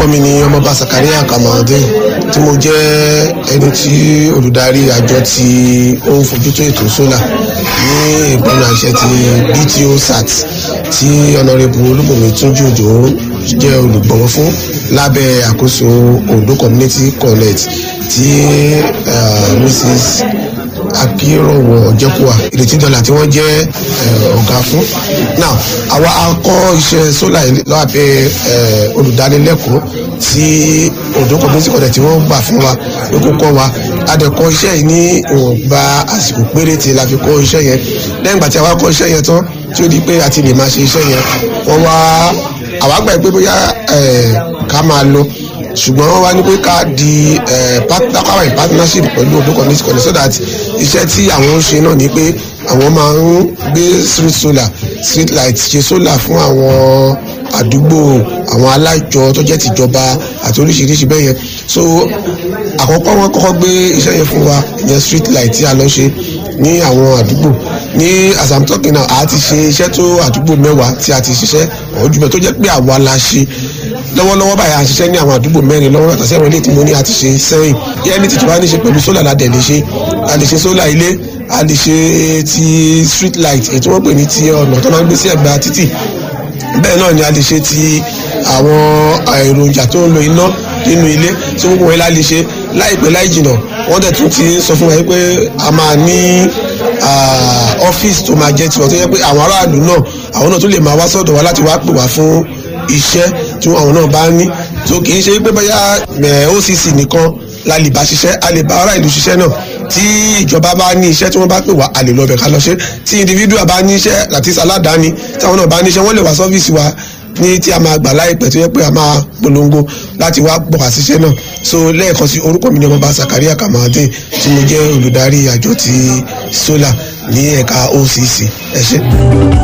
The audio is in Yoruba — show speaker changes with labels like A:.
A: mi ni ọmọọba Sakaria Kamaldeen tí mo jẹ́ ẹni tí olùdarí àjọ tí ó ń fojútó ètò sólà ní ìgbọ́nà àṣẹ ti BTO SAT tí ọ̀nàrẹ́bù olúbùnmi túnjú òjò jẹ́ olùgbọ̀wọ́ fún lábẹ́ àkóso Ondo Community College tí uh, Mrs akírọ̀wọ̀ ọ̀jẹ̀kùwà ìrètí dọ́là tí wọ́n jẹ́ ọ̀gá fún. now àwa akọ́ iṣẹ́ sólà lábẹ́ olùdánilẹ́kọ̀ọ́ tí Ondo community college tí wọ́n gbà fún wa ló kó kọ́ wa adẹ̀kọ́ iṣẹ́ yìí ní ìwọ̀nba àsìkò péréte la fi kọ́ iṣẹ́ yẹn lẹ́yìn ìgbà tí àwa kọ́ iṣẹ́ yẹn tán tí ó di pé a ti lè máa ṣe iṣẹ́ yẹn wọ́n wá àwa gbà pé bóyá ká máa lọ ṣùgbọ́n wọ́n wá ní pé ká di káwá in partnership pẹ̀lú Ondo community college so that iṣẹ́ tí àwọn ń ṣe náà ni pé àwọn máa ń gbé street solar street light ṣe solar fún àwọn àdúgbò àwọn alájọ tó jẹ́ tìjọba àti oríṣiríṣi bẹ́ẹ̀ yẹn so àkọ́kọ́ wọn kọ́kọ́ gbé iṣẹ́ yẹn fún wa ìyẹn street light tí a lọ ṣe ní àwọn àdúgbò ní as i'm talking now a ti ṣe iṣẹ́ tó àdúgbò mẹ́wàá tí a ti ṣiṣẹ́ ọ̀jùbẹ̀ tó jẹ́ pé àwa la ṣe lọ́wọ́lọ́wọ́ báyìí à ń ṣiṣẹ́ ní àwọn àdúgbò mẹ́rin lọ́wọ́ yàtọ̀ sẹ́wọ̀n ilé tí mo ní a ti ṣe sẹ́yìn yẹ́nì tí tó bá ní ṣe pẹ̀lú sólà ládẹ̀ lè ṣe a lè ṣe sólà ilé a lè ṣe ti street light èyí tí wọ́n pè ní ti ọ̀nà tó máa ń gbé sí ẹ̀gbẹ́ títì bẹ́ẹ̀ náà ni a lè ṣe ti àwọn èròjà tó ń lo iná nínú ilé tí gbogbo wọn la lè ṣe láìpẹ́ láì jìnà wọ́n dẹ̀ tún ti sọ fún wa pé a máa ní ọ́fíìsì tó máa jẹ́ tiwọn tó yẹ pé àwọn aráàlú náà àwọn náà tó lè máa wá sọ́dọ̀ wa láti wá pè wá fún iṣẹ́ tí àwọn náà bá ní tó kì í ṣe pé bóyá OCC nìkan la lè bá ṣiṣẹ́ a lè bá ará ìlú ṣiṣẹ́ náà tí ìjọba bá ní iṣẹ́ tí wọ́n bá pè wá a lè lọ bẹ̀ ká lọ ṣe tí individual bá ní iṣẹ́ àti aládàáni táwọn náà bá ní iṣẹ́ wọ́n lè wá sọ́fíìsì wa ní tí a máa gbà láìpẹ́ tó yẹ pé a máa polongo láti wá pọ̀ wá síṣẹ́ náà so lẹ́ẹ̀kan sí orúkọ mi ni ọmọọba Sakaria Kamaldeen tí mo jẹ́ olùdarí àjọ ti solar ní ẹ̀ka OCC ẹ ṣé.